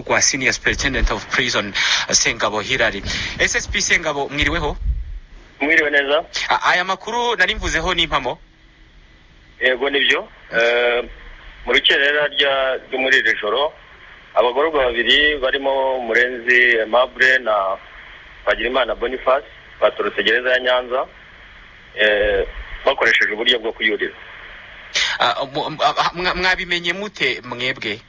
kwa Senior Superintendent of Prison uh, Sengabo Hilary SSP Sengabo mwiriweho mwiriwe neza A- aya makuru nari mvuzeho n'impamo yego nibyo Eh, mu rukerera rya- ryo muri iri joro abagororwa babiri barimo murenzi aimable na twagirimana boniface baturutse gereza ya nyanza eh, bakoresheje uburyo bwo kuyurira Ah, mu- m- ah, mwa- mwabimenye mute mwebwe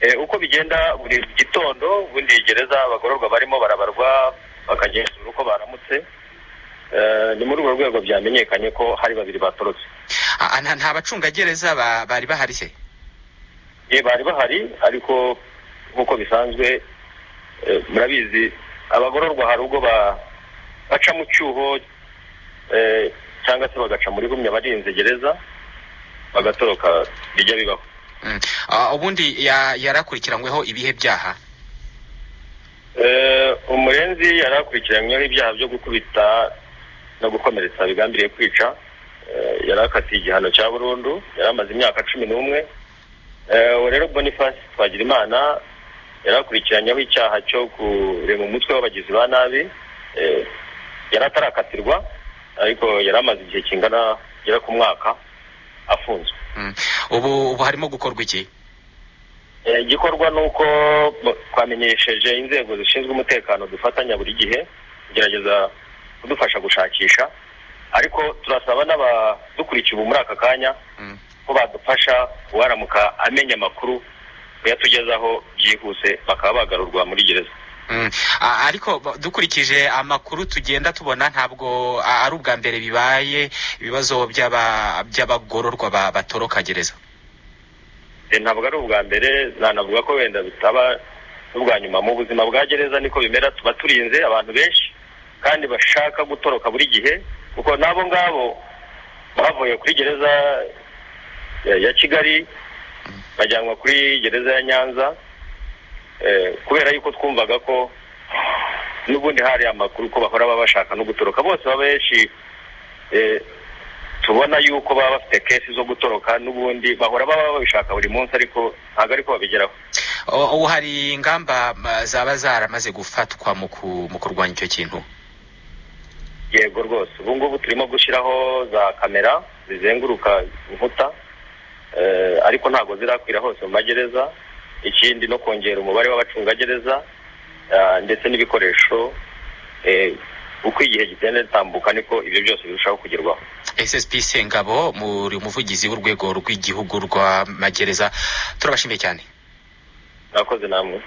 Eh, uko bigenda buri gitondo bundi gereza abagororwa barimo barabarwa bakagenzura uko baramutse Eh, ni muri urwo rwego byamenyekanye ko hari babiri batorotse Ah, nta nta bacungagereza ba- bari bahari se ye bari bahari ariko nk'uko bisanzwe eh, murabizi abagororwa hari ubwo ba- baca mu cyuho eh, cyangwa se bagaca muri gumya barinze gereza bagatoroka bijya bibaho Mm. Ah, ubundi ya- yarakurikiranyweho ibihe byaha Eh, umurenzi yari akurikiranyweho ibyaha byo gukubita no gukomeretsa bigambiriye kwica Eh, yari akatiye igihano cya burundu yari amaze imyaka cumi n'umwe Eh, uwo rero boniface twagirimana yari akurikiranyeho icyaha cyo kurema umutwe w'abagizi ba nabi Eh, yari atarakatirwa ariko yari amaze igihe kingana gera ku mwaka afunzwe Mm. ubu ubu harimo gukorwa iki Eh, igikorwa ni uko b- twamenyesheje inzego zishinzwe umutekano dufatanya buri gihe kugerageza kudufasha gushakisha ariko turasaba n'abadukurikiye ubu muri aka kanya Mm. ko badufasha uwaramuka amenya amakuru kuyatugezaho byihuse bakaba bagarurwa muri gereza Mm. Ah, ariko ba- dukurikije amakuru tugenda tubona ntabwo ah, ari ubwa mbere bibaye ibibazo by'aba- by'abagororwa ba- batoroka gereza Eh, ntabwo ari ubwa mbere nanavuga ko wenda bitaba n'ubwa nyuma mu buzima bwa gereza niko bimera tuba turinze abantu benshi kandi bashaka gutoroka buri gihe kuko n'abo ngabo bavuye kuri gereza ya, ya kigali bajyanwa kuri gereza ya nyanza eh, kubera yuko twumvaga ko n'ubundi hari amakuru ko bahora baba bashaka no gutoroka bose baba benshi eh, tubona yuko baba bafite kesi zo gutoroka n'ubundi bahora baba babishaka buri munsi ariko ntabwo ariko babigeraho O- ubu hari ingamba ma, zaba zaramaze gufatwa mu ku- mu kurwanya icyo kintu yego rwose ubu ngubu turimo gushyiraho za kamera zizenguruka inkuta eh, ariko ntabwo zirakwira hose mu magereza ikindi no kongera umubare w'abacungagereza ah, ndetse n'ibikoresho eh, uko igihe gitenda gitambuka niko ibyo byose birushaho kugerwaho ssp sengabo muri umuvugizi w'urwego rw'igihugu rw'amagereza turabashimiye cyane mwakoze namwe